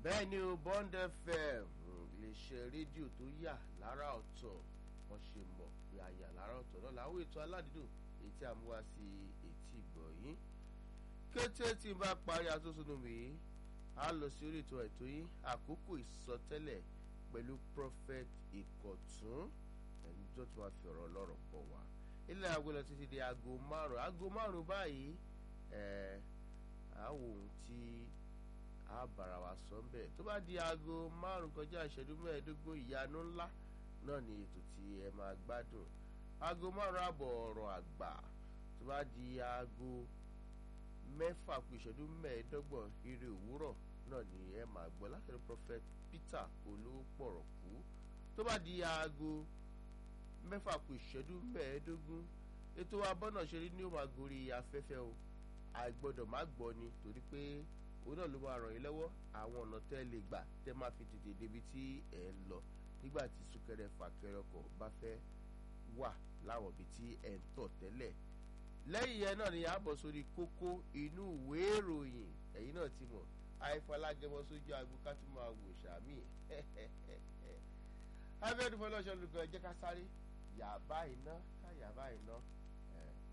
bẹ́ẹ̀ ni o Bond FM iléeṣẹ́ rédíò tó yà lára ọ̀tọ̀ wọ́n ṣe mọ̀ pé a yà lára ọ̀tọ̀ náà láwọn ètò aládùúdùn èyí tí a mú wá sí etí ìgbọ̀ yín kété tí n bá parí atótónu mi a lọ sí orí ètò ètò yín àkókò ìsọtẹ́lẹ̀ pẹ̀lú prophet ìkọ̀tún ẹni tó tún wá fi ọ̀rọ̀ ọlọ́rọ̀ bọ̀ wá ilé aago lọ títí di aago márùn aago márùn báyìí ẹ̀ àwọn ohun tí a bára wa sọ ń bẹ̀ tó bá di aago márùn kọjá ìṣẹ́jú mẹ́ẹ̀ẹ́dógún ìyanu ńlá náà ni ètò tí ẹ máa gbádùn aago márùn àbọ̀ ọ̀rọ̀ àgbà tó bá di aago mẹ́fà kù ìṣẹ́jú mẹ́ẹ̀ẹ́dọ́gbọ̀n ire òwúrọ̀ náà ni ẹ máa gbọ́ látọ̀dọ̀ prophet Peter olówópọ̀rọ̀kú tó bá di aago mẹ́fà kù ìṣẹ́jú mẹ́ẹ̀ẹ́dógún ètò abọ́nà ṣeré ní ó máa gorí afẹ́fẹ́ o àìgbọ́dọ̀ má gbọ́ ni torí pé òun náà ló máa ràn yín lọ́wọ́ àwọn ọ̀nà tẹ́ lè gbà tẹ́ máa fi tètè débi tí ẹ̀ ń lọ nígbà tí súnkẹrẹ fàkẹrẹ ọkọ̀ bá fẹ́ wà láwọn ibi tí ẹ̀ ń tọ̀ tẹ́lẹ̀ lẹ́yìn yẹn náà ni a bọ̀ sórí kókó inú ìwé ìròyìn ẹ̀yin náà ti mọ̀ àìfọlágẹmọ sójú agbo ká tún máa wò sàmì abẹ́ẹ̀dún fọlọ́ṣọ́ lùkọ́ ẹ jẹ́ ká sáré yàbá iná ká yàbá iná